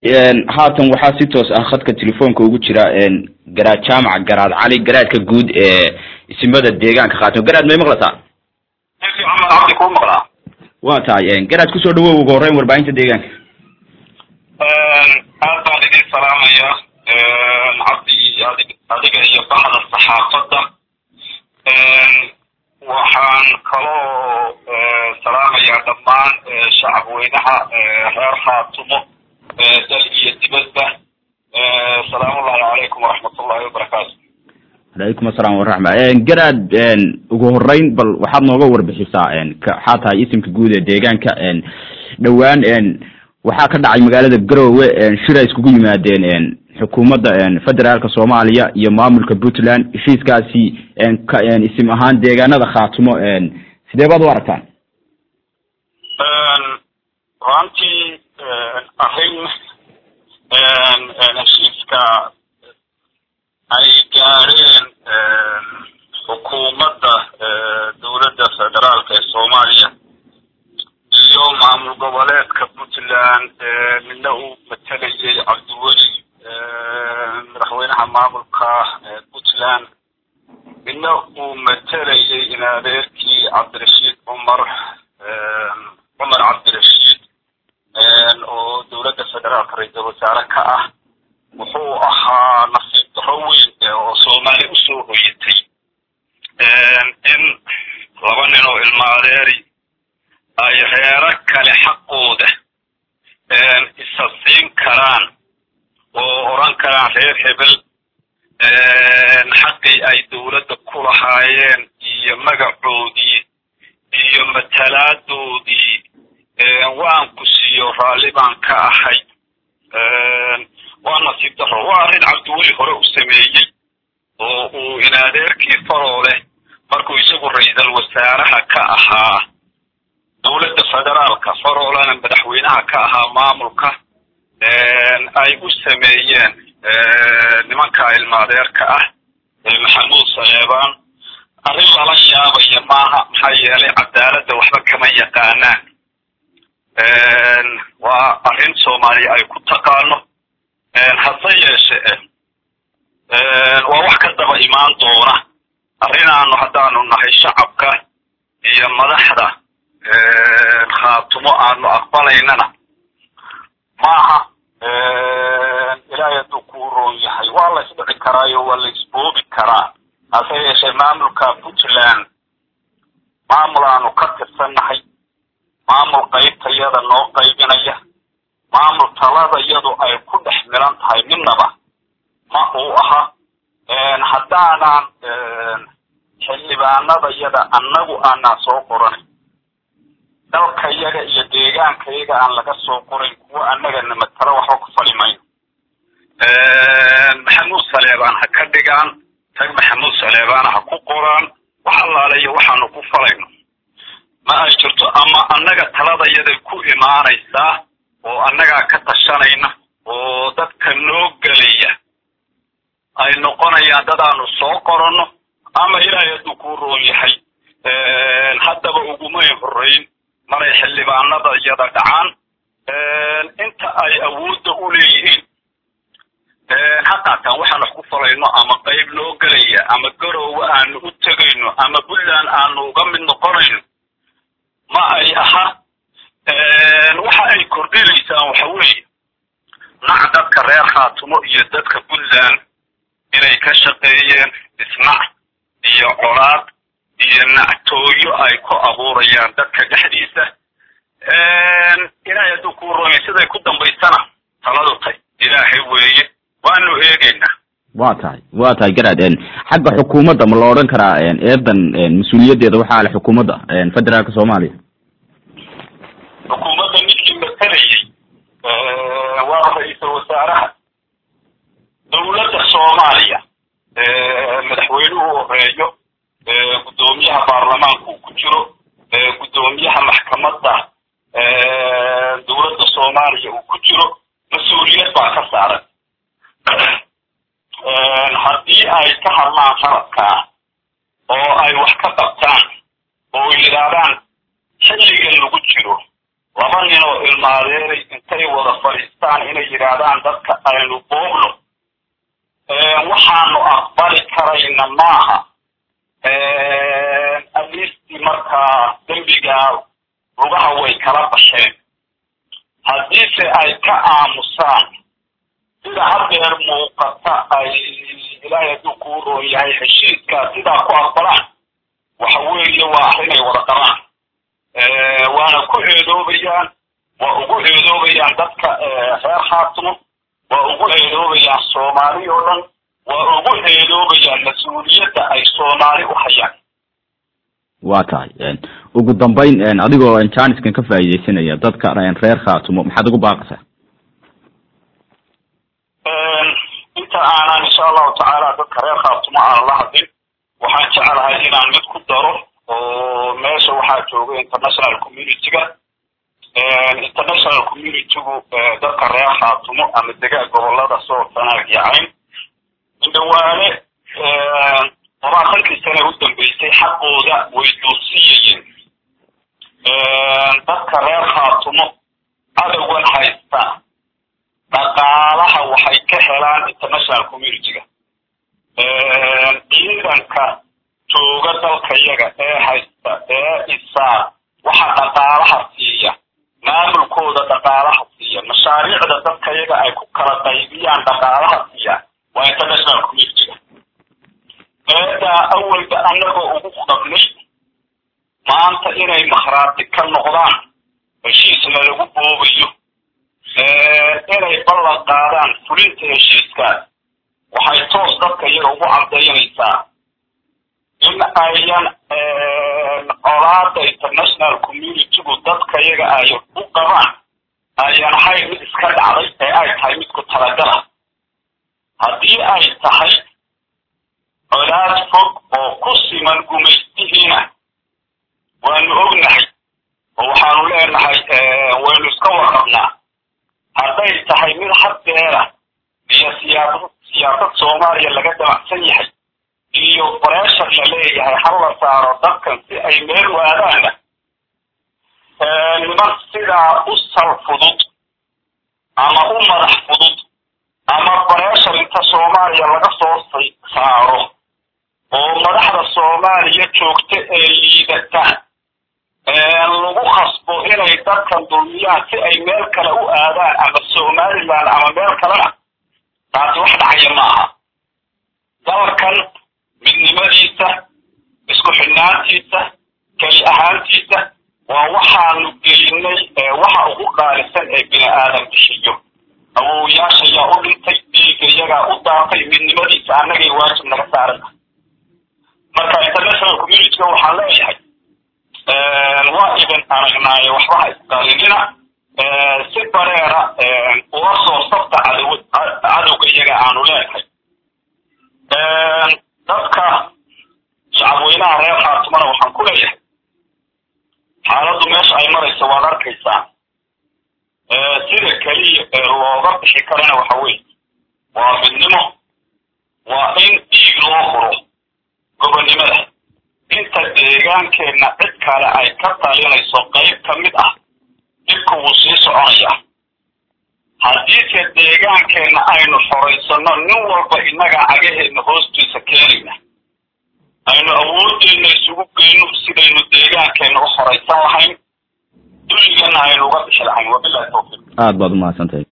haatan waxaa si toos ah khadka telefoonka ugu jira garaad jaamac garaad cali garaadka guud ee isimada deegaanka khaatimo garaad may maqlataa maxamed cabdi kuu maqlaa waa tahay garaad kusoo dhawow ugu horreyn warbaahinta deegaanka aad baan idin salaamaya cabdi adig adiga iyo baxda saxaafadda waxaan kaloo salaamayaa dhammaan shacabweynaha reer khaatumo dal iyo dibadba salaamullahi calaykum waraxmatullahi wabarakaatu calaykum asalaam waraxma garaad ugu horeyn bal waxaad nooga warbixisaa waxaa tahay isimka guud ee deegaanka dhowaan waxaa ka dhacay magaalada garowe shir ay iskugu yimaadeen xukuumadda federaalka soomaaliya iyo maamulka puntland heshiiskaasi isim ahaan deegaanada khaatumo sidee baad u aragtaan runtii arrin heshiiska ay gaadheen xukuumadda dowladda federaalka ee soomaaliya iyo maamul goboleedka puntland midna uu matalayay cabdiweli madaxweynaha maamulka puntland midna uu matalayay in adeerkii cabdirashiid cumar cumar cabdirashiid oo dowladda federaalka ra-iisal wasaare ka ah wuxuu ahaa nasiib daro weyn oo soomaali usoo hoyatay in laba nin oo ilmo adeeri ay reero kale xaqooda isa siin karaan oo oran karaan reer hebel xaqii ay dowladda ku lahaayeen iyo magacoodii iyo matalaadoodii waan ku siiyo raalli baan ka ahay waa nasiib daro waa arrin cabdiweli hore u sameeyey oo uu inadeerkii farooleh markuu isagu ra-iisal wasaaraha ka ahaa dowladda federaalka faroolana madaxweynaha ka ahaa maamulka ay u sameeyeen nimanka ilmaadeerka ah maxamuud saleebaan arrin lala yaabaya maaha maxaa yeelay cadaaladda waxba kama yaqaanaan waa arrin soomaaliya ay ku taqaano hase yeeshe waa wax ka daba imaan doona arrinaanu haddaanu nahay shacabka iyo madaxda khaatumo aanu aqbalaynana maaha ilaahay hadduu kuu roon yahay waa la isdhici karaayo waa la isboobi karaa hase yeeshee maamulka puntland maamul aanu ka tirsannahay maamul qaybtayada noo qaybinaya maamul talada iyadu ay ku dhex milan tahay midnaba ma uu aha haddaanan xildhibaanada yada annagu aanaan soo qoranin dalka yaga iyo deegaanka yaga aan laga soo qorayn kuwa annagana matalo waxba ku fali mayno maxamuud saleebaan ha ka dhigaan tag maxamuud saleebaan ha ku qoraan wax allaale iyo waxaanu ku falayno ma ay jirto ama annaga taladayada ku imaanaysaa oo annagaa ka tashanayna oo dadka noo gelaya ay noqonayaan dad aanu soo qoranno ama ilaahay hadduu kuu roon yahay haddaba ugumay horreyn maray xildhibaanada yada dhacaan inta ay awoodda u leeyihiin ha qaataan waxaan wax ku falayno ama qayb noo gelaya ama garoowe aanu u tegayno ama puntland aanu uga mid noqonayno ma ay aha waxa ay kordhinaysaan waxa weeye nac dadka reer khaatumo iyo dadka puntland inay ka shaqeeyeen isnac iyo colaad iyo nactooyo ay ku abuurayaan dadka dhexdiisa ilaahay hadduu kuu roonay siday ku dambaysana taladu tay ilaahay weeye waanu eegaynaa waa tahay waa tahay garaad xagga xukuumadda ma la odhan karaa eedan mas-uuliyaddeeda waxaa le xukuumadda federaalka soomaaliya xukuumadda ninkii matalayay waa ra-iisal wasaaraha dowladda soomaaliya madaxweynuhu horeeyo guddoomiyaha baarlamaanka uu ku jiro guddoomiyaha maxkamadda dowladda soomaaliya uu ku jiro mas-uuliyad baa ka saaran haddii ay ka hadlaan qaladkaa oo ay wax ka qabtaan oo yidhaahdaan xilligan lagu jiro laba nin oo ilmaadeeray intay wada fadhiistaan inay yidhaahdaan dadka aynu boogno waxaanu aqbali karayna maaha aliistii markaa dembigaa lugaha way kala basheen haddiise ay ka aamusaan sida hadeer muuqata ay ilaahay hadduu kuu roon yahay heshiiskaa sidaa ku aqbalaan waxa weeye waa arrinay wada qabaan waana ku eedoobayaan waa ugu eedoobayaan dadka reer khaatumo waa ugu eedoobayaan soomaali oo dhan waa ugu eedoobayaan mas-uuliyadda ay soomaali u hayaan waa tahay ugu dambayn adigoo janiskan ka faa'iidaysanaya dadka reer khaatumo maxaad ugu baaqaysaa inta aanan insha allahu tacaala dadka reer khaatumo aanan la hadlin waxaan jecelahay inaan mid ku daro oo meesha waxaa jooga international community-ga international community-gu dadka reer khaatumo ama dega gobolada soo sanaag iyo cayn indhawaane labaatankii sane u dambeysay xaqooda way duursiyayeen dadka reer khaatumo cadowgan haysta dhaqaalaha waxay ka helaan international community-ga ciidanka jooga dalkayaga ee haysta ee isaa waxa dhaqaalaha siiya maamulkooda dhaqaalaha siiya mashaariicda dadkayaga ay ku kala qaybiyaan dhaqaalaha siiya waa international community-ga eedaa awalba annagoo ugu qabnay maanta inay makhraati ka noqdaan heshiisna lagu boobayo inay ballan qaadaan fulinta heshiiskaas waxay toos dadka iyaga ugu caddaynaysaa in ayan colaada international community-gu dadka iyaga ay u qabaan ayan ahayn mid iska dhacday ee ay tahay mid ku talagala haddii ay tahay colaad fog oo ku siman gumaystihiina waanu ognahay oo waxaanu leenahay waynu iska warqabnaa hadday tahay mid haddeera iyo siyaasad siyaasad soomaaliya laga damacsan yahay iyo breshar la leeyahay hal la saaro dadkan si ay meel waadaana niman sidaa u sal fudud ama u madax fudud ama breshar inta soomaaliya laga soo saaro oo madaxda soomaaliya joogta ee liidata lagu khasbo inay dadkan dulmiyaan si ay meel kale u aadaan ama somaliland ama meel kalena taasi wax dhacaya ma aha dalkan midnimadiisa isku xidhnaantiisa keli ahaantiisa waa waxaanu gelinay waxa ugu qaalisan ee bini aadam bixiyo awowayaasha yaa u dhintay dhiigga iyagaa u daatay midnimadiisa annagay waajib naga saarana marka international community-ga waxaan leeyahay waa idin aragnaaye waxba ha isqalinina si bareera ula soo sabta cadow cadowga iyaga aanu leenahay dadka shacabweynaha reer khaatumana waxaan ku leeyahay xaaladdu meesha ay marayso waad arkaysaa sida keliya ee looga bixi karana waxa weeye waa midnimo waa in dhiig loo furo gobonnimada inta deegaankeenna cid kale ay ka talinayso qayb ka mid ah dhibka wuu sii soconayaa haddiise deegaankeenna aynu xoraysano nin walba innaga cagaheenna hoostiisa keenayna aynu awoodeenna isugu geyno sidaynu deegaankeenna u xoraysan lahayn dulligana aynu uga bixi lahayn wabilahi tawfiiq aad baad umahadsantahay